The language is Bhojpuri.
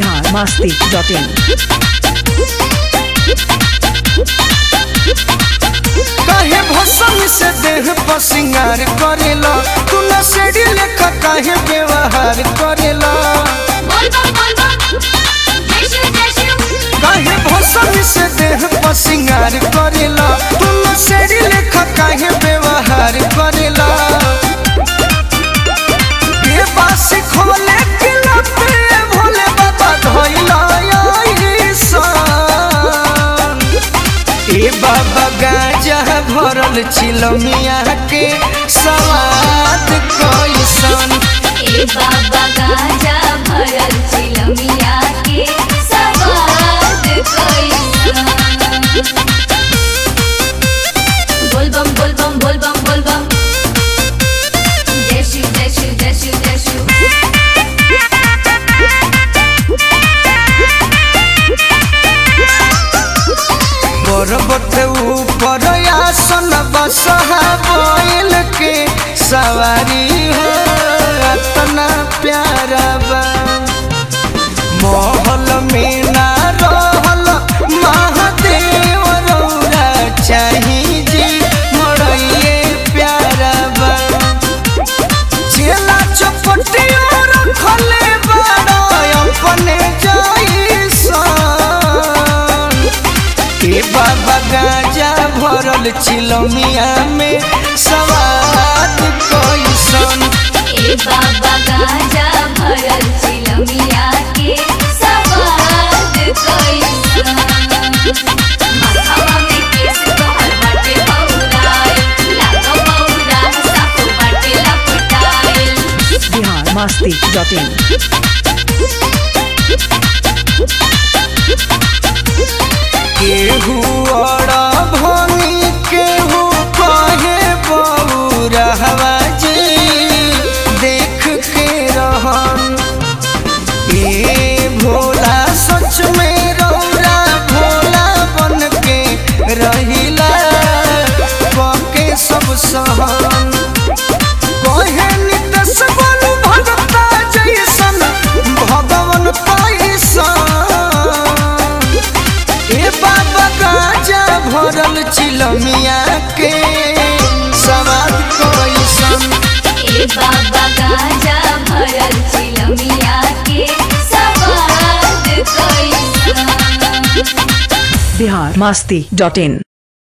बिहार मस्ती डॉट इन काहे भसम से देह पर सिंगार करेला तू न सेड़ी लेखा काहे व्यवहार करेला काहे भसम से देह पर सिंगार करेला तू न सेड़ी लेखा काहे व्यवहार करेला ये बासी खोले के लपे भोले बाबा धइला ईसान ए बाबा गाजा भरल चिलमिया के सवाद कैसन बाबा गाजा भरल चिलमिया के सवाद कैसन बोलबम बोलबम बोलबम बोलबम जय शिव जय शिव जय शिव जय शिव पर्वत ऊपर आसन बसहा बैल के सवारी हो अतना प्यारा बा महल में ना रहल महादेव रौरा चाही जी मरइए प्यारा बा चेला चपटिया रखले बड़ा अपने जैसन ए बाबा गाजा भरल चिलमिया में सवाद कैसन ए बाबा गाजा भरल चिलमिया के सवाद कैसन माथावा में केस तोहर बाटे बौराइल, लागो बौरा साफ बाटे लपटाइल। बिहार मस्ती डॉट इन केहू अड़ा भनी केहू कहे बौरहवा जी देख के रहन ए भोला सच में रौरा भोला बन के रहिला पके सब सहन कहे नितस बन भगता जैसन भगवन पैसन ए बाबा गाजा भरल चिलमिया के सवाद कैसन ए बाबा गाजा भरल चिलमिया के सवाद कैसन बिहार मस्ती डॉट इन